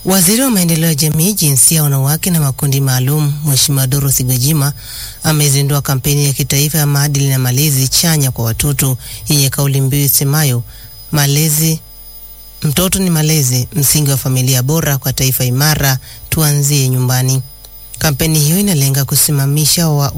Waziri wa maendeleo ya jamii, jinsia, wanawake na makundi maalum, Mheshimiwa Dorothy Gwajima amezindua kampeni ya kitaifa ya maadili na malezi chanya kwa watoto yenye kauli mbiu isemayo malezi mtoto ni malezi, msingi wa familia bora kwa taifa imara, tuanzie nyumbani. Kampeni hiyo inalenga kusimamisha wa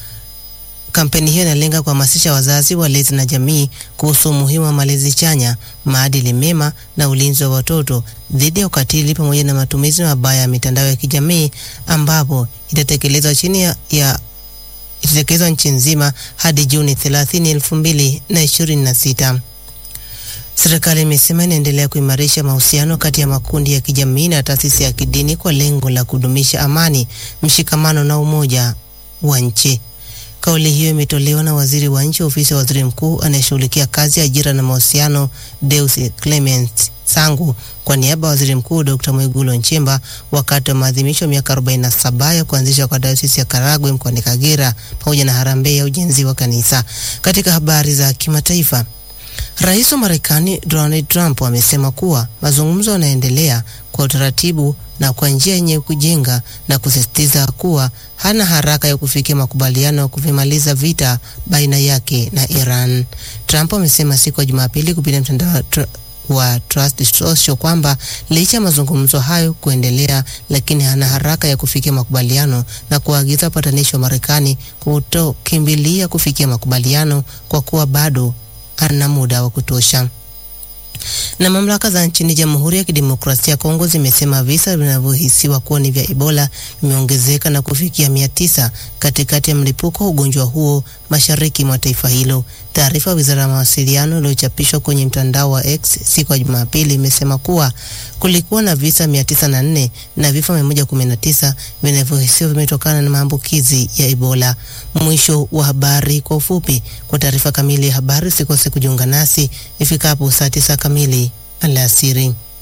Kampeni hiyo inalenga kuhamasisha wazazi, walezi na jamii kuhusu umuhimu wa malezi chanya, maadili mema na ulinzi wa watoto dhidi ya ukatili pamoja na matumizi mabaya ya mitandao ya kijamii ambapo itatekelezwa chini ya, ya itatekelezwa nchi nzima hadi Juni 30, 2026. Serikali imesema inaendelea kuimarisha mahusiano kati ya makundi ya kijamii na taasisi ya kidini kwa lengo la kudumisha amani, mshikamano na umoja wa nchi. Kauli hiyo imetolewa na waziri wa nchi ofisi ya waziri mkuu anayeshughulikia kazi, ajira na mahusiano, Deus Clement Sangu kwa niaba ya waziri mkuu Dr. Mwigulu Nchemba wakati wa maadhimisho ya miaka 47 ya kuanzishwa kwa dayosisi ya Karagwe mkoani Kagera pamoja na harambee ya ujenzi wa kanisa. Katika habari za kimataifa, Rais wa Marekani Donald Trump amesema kuwa mazungumzo yanaendelea kwa utaratibu na kwa njia yenye kujenga na kusisitiza kuwa hana haraka ya kufikia makubaliano ya kuvimaliza vita baina yake na Iran. Trump amesema siku ya Jumapili kupitia mtandao wa Truth Social kwamba licha ya mazungumzo hayo kuendelea, lakini hana haraka ya kufikia makubaliano na kuagiza wapatanishi wa Marekani kutokimbilia kufikia makubaliano kwa kuwa bado ana muda wa kutosha. Na mamlaka za nchini Jamhuri ya Kidemokrasia ya Kongo zimesema visa vinavyohisiwa kuwa ni vya Ebola vimeongezeka na kufikia mia tisa katikati ya mlipuko wa ugonjwa huo mashariki mwa taifa hilo. Taarifa ya Wizara ya Mawasiliano iliyochapishwa kwenye mtandao wa X siku ya Jumapili imesema kuwa kulikuwa na visa 904 na vifo 119 vinavyohisiwa vimetokana na maambukizi ya Ebola. Mwisho wa habari kwa ufupi. Kwa taarifa kamili ya habari usikose kujiunga nasi ifikapo saa 9 kamili alasiri.